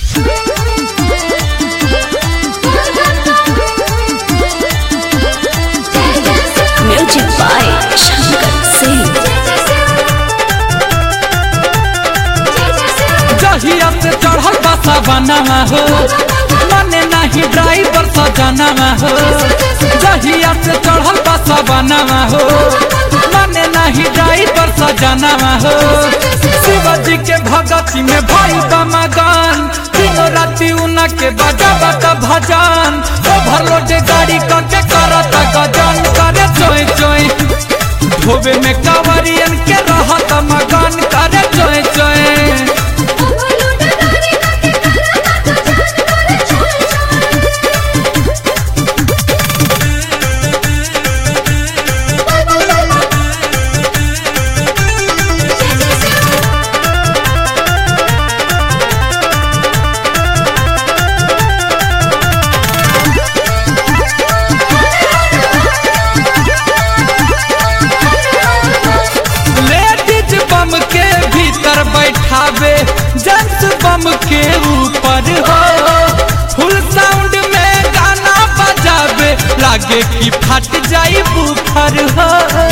Music by Shankar Singh. जहिया से चढ़ल बसा बनावा हो मने नहीं ड्राइवर सजनावा हो जहिया से चढ़ल बसा बनावा हो मने नहीं ड्राइवर सजनावा हो शिवाजी के भगती में भाई बमगन तीनों राती उना के बजा बता भजन ओवरलोड गाड़ी करके करत गजन करे चोय चोय धोबे में कांवरियन के रहत मगन करे चोय चोय लेडीज बम के भीतर बैठावे जेंट्स बम के ऊपर हो फुल साउंड में गाना बजावे लागे कि फट जाई बुफर हो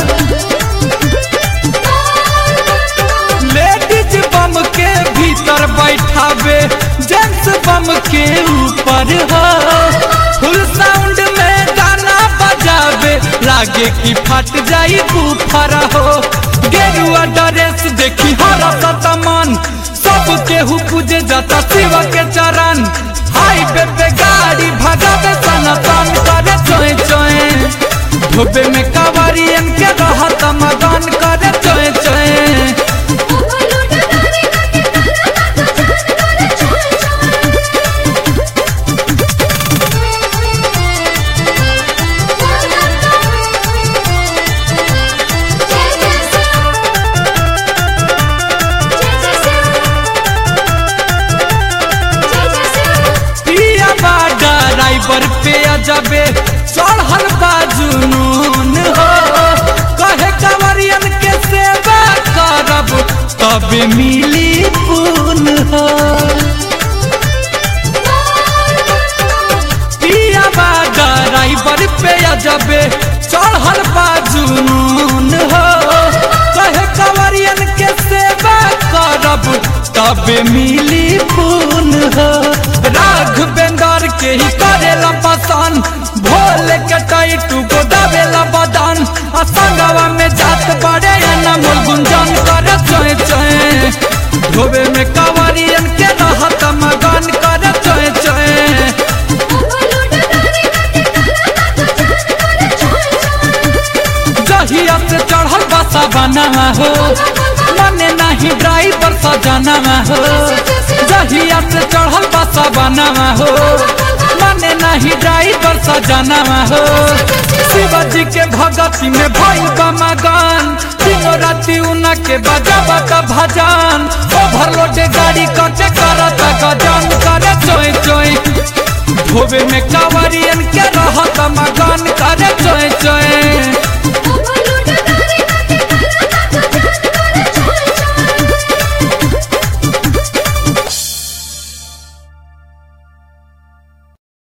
लेडीज बम के भीतर बैठावे जेंट्स बम के ऊपर हो फुल साउंड में गाना बजावे लागे कि फट जाई बुफर हो गेरुआ ड्रेस देखी हरसत मन सब केहू पूजे जाता शिव के चरण हाईवे पे गाड़ी भगावे सनातन करे चोए चोए धोबे में कांवरियन के रहत मगन करे चोए चोए पिया बा ड्राइवर पे अजबे चढ़ल बा जुनून हो कहे कंवरियन के सेवा करब तब मिली पून हो पिया बा ड्राइवर पे अजबे चढ़ल बा जुनून हो कहे कंवरियन के सेवा करब तब मिली पून हो राघवेंद्र के ही करेला पसंद भोले के टाइटू को दावेला बदन आ संगवा में जात बड़े अनमोल गुंजन करे चोए चोए धोबे में कंवरियन के रहत मगन करे चोए चोए जहिया से चढ़ल बसा बनावा हो मने नहीं ड्राइवर सजनावा हो जहिया से चढ़ल बसा बनावा हो मने नहीं ड्राइवर सजनावा हो शिवाजी के भगती में भाई बमगन तीनों राती उना के बजा बता भजन ओवरलोड गाड़ी कटे करत गजन करे चोय चोय धोबे में कांवरियन के रहत